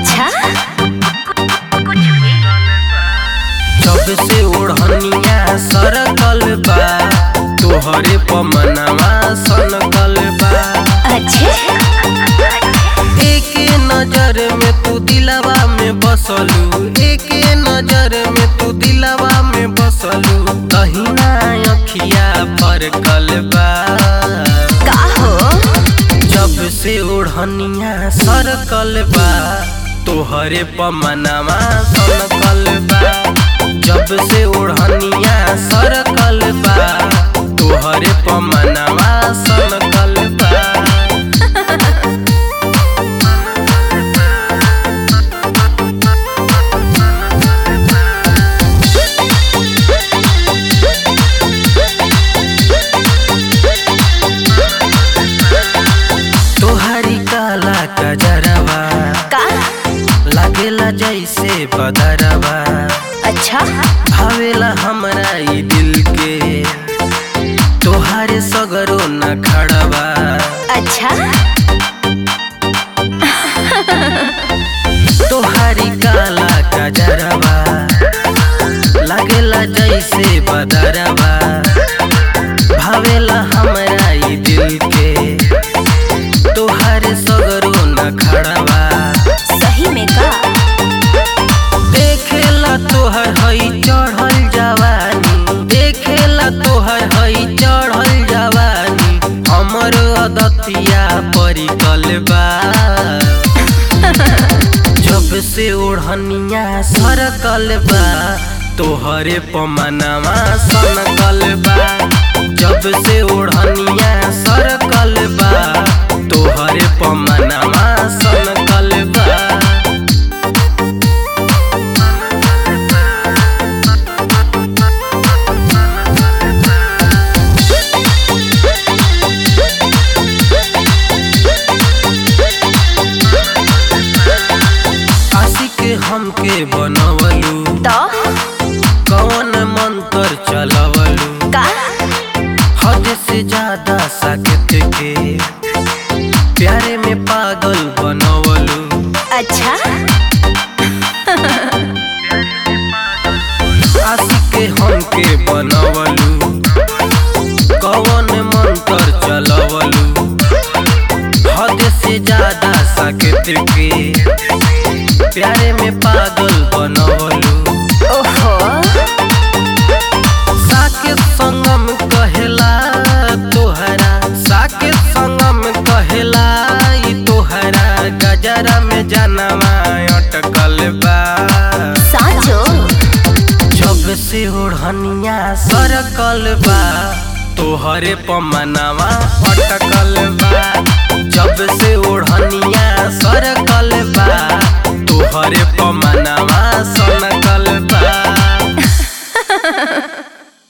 अच्छा जब से ओढ़निया सरकल बा तोहरे पमनवा सनकल बा अच्छे एक नजर में तू दिलवा में बसलू एक नजर में तू दिलवा में बसलू कहीं ना अखिया पर कलबा का हो जब से ओढ़निया सरकल बा तोहरे पमनवा सनकल बा जब से ओढ़निया सरकल बा तोहरे पमनवा सनकल बा तोहरी काला कजरवा का लागेला जैसे बदरवा अच्छा भावेला हमरा ई दिल के तोहारे सगरो न खड़वा अच्छा तोहारी काला कजरवा लागेला जैसे बदरवा भावेला हमरा ई दिल के तोहारे सगरो न खड़वा सही में का देखेला तोहर हई चढ़ल जवानी देखेला तोहर हई चढ़ल जवानी हमर अदतिया परिकल बा जब से ओढ़निया सरकल बा तोहरे पमनवा सनकल बा जब से ओढ़निया सरकल बा तोहरे पमनवा सनकल बा आशिक हमके बनवलू तो कौन मंत्र चलवलू का हद से ज्यादा साकेत के प्यारे में पागल बनवलू अच्छा आशिक हमके बनवलू कौन मंत्र चलवलू हद से ज्यादा साकेत के प्यारे में पागल बनवलू ओहो साकेत संगम कहेला तोहरा साकेत संगम कहेला ई तोहरा गजरा में जानवा अटकल बा साचो जब से ओढ़निया सरकल बा तोहरे पमनवा अटकल बा जब से ओढ़निया सरकल बा तोहरे पमनवा सनकल